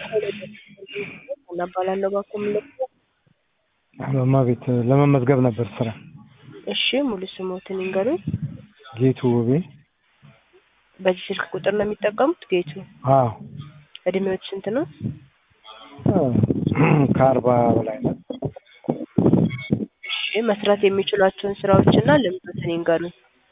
እናባላለሁ ባኮ ምልክ በማቤት ለመመዝገብ ነበር ስራ። እሺ ሙሉ ስሞትን ይንገሩኝ። ጌቱ ውቤ። በዚህ ስልክ ቁጥር ነው የሚጠቀሙት? ጌቱ አዎ እድሜዎች ስንት ነው? ከአርባ በላይ ነው። እሺ መስራት የሚችሏቸውን ስራዎችና ልምዶትን ይንገሩኝ።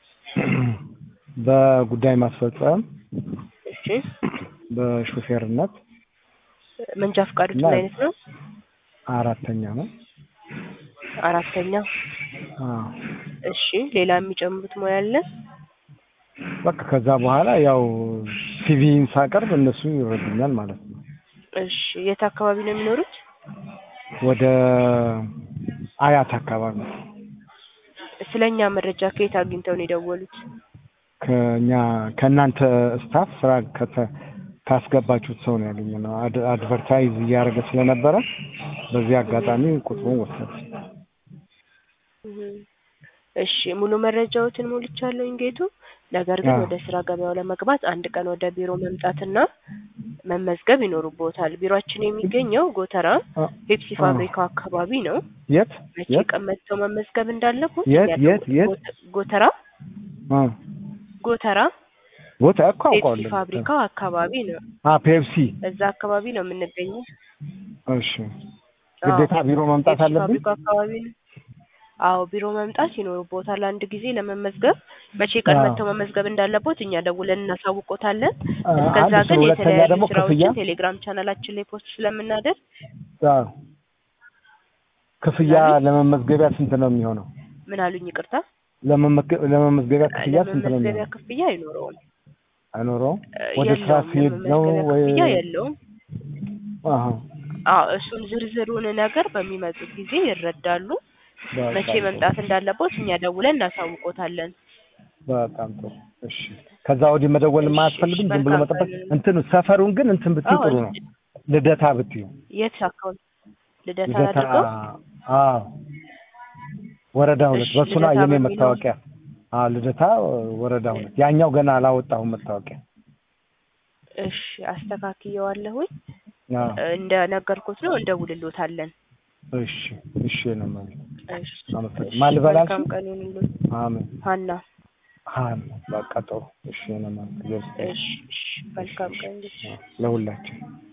በጉዳይ ማስፈጸም፣ እሺ በሹፌርነት መንጃ ፈቃዱት ምን አይነት ነው? አራተኛ ነው። አራተኛ አዎ እሺ ሌላ የሚጨምሩት ሙያ አለ? በቃ ከዛ በኋላ ያው ሲቪን ሳቀርብ እነሱ ይረዱኛል ማለት ነው። እሺ የት አካባቢ ነው የሚኖሩት? ወደ አያት አካባቢ ስለኛ መረጃ ከየት አግኝተው ነው የደወሉት? ከኛ ከእናንተ ስታፍ ስራ ከተ- ካስገባችሁት ሰው ነው ያገኘነው። አድ- አድቨርታይዝ እያደረገ ስለነበረ በዚህ አጋጣሚ ቁጥሩን ወሰድ እህ እሺ ሙሉ መረጃዎትን ሞልቻለሁኝ ጌቱ። ነገር ግን አዎ። ወደ ስራ ገበያው ለመግባት አንድ ቀን ወደ ቢሮ መምጣትና መመዝገብ ይኖርቦታል። ቢሮአችን የሚገኘው ጎተራ ፔፕሲ አዎ። ፋብሪካው አካባቢ ነው። የት መቼ የት ቀን መጥተው መመዝገብ እንዳለቦት የት እኛ የት የት ጎተ- ጎተራ አ ጎተራ ቦታ እኮ ፔፕሲ አውቀዋለሁ። ፋብሪካው አካባቢ ነው። አ ፔፕሲ እዛ አካባቢ ነው የምንገኘው። እሺ ግዴታ አዎ፣ ቢሮ መምጣት ፔፕሲ አለብን? ፋብሪካው አካባቢ ነው። አዎ ቢሮ መምጣት ይኖርቦታል። አንድ ጊዜ ለመመዝገብ መቼ ቀን አዎ። መጥተው መመዝገብ እንዳለቦት እኛ ደውለን እናሳውቆታለን። አ- እስከዛ አንድ እሱ ግን ሁለተኛ የተለያዩ ደግሞ ክፍያ ስራዎችን ቴሌግራም ቻናላችን ላይ ፖስት ስለምናደርግ አዎ ክፍያ ለመመዝገቢያ ስንት ነው የሚሆነው? ምን አሉኝ? ይቅርታ ለመመዝገ- ለመመዝገቢያ ክፍያ ስንት ነው ለመመዝገቢያ የሚሆነው? ክፍያ አይኖረውም። አይኖረውም? እ፣ ወደ ስራ የለውም። ሲሄድ ነው የመመዝገቢያ ወይ? ክፍያ የለውም። አዎ አዎ እሱን ዝርዝሩን ነገር በሚመጡት ጊዜ ይረዳሉ። በጣም መቼ ጥሩ። መምጣት እንዳለቦት እኛ ደውለን እናሳውቆታለን። በጣም ጥሩ። እሺ ከዛ ወዲህ መደወል እሺ፣ የማያስፈልግም ዝም ብሎ መልካም መጠበቅ። ቀን። እንትኑ ሰፈሩን ግን እንትን ብትይ አዎ ጥሩ ነው። ልደታ ብትዩ የት አካውንት ልደታ ልደታ አድርገው አዎ ወረዳ ሁለት እሺ፣ በሱ ነው ልደታ የኔ በሚለው- መታወቂያ። አዎ ልደታ ወረዳ ሁለት ያኛው ገና አላወጣሁም መታወቂያ። እሺ አስተካክየዋለሁኝ። አዎ እንደነገርኩት ነው እንደውልሎታለን። እሺ እሺ ነው ማለት እሺ አመሰግናለሁ። እሺ፣ ማን ልበላችሁ? መልካም ቀን ይሁንልዎት። አሜን ሀና ሀን በቃ ጥሩ እሺ ነው ማለት እሺ እሺ፣ መልካም ቀን ለሁላችን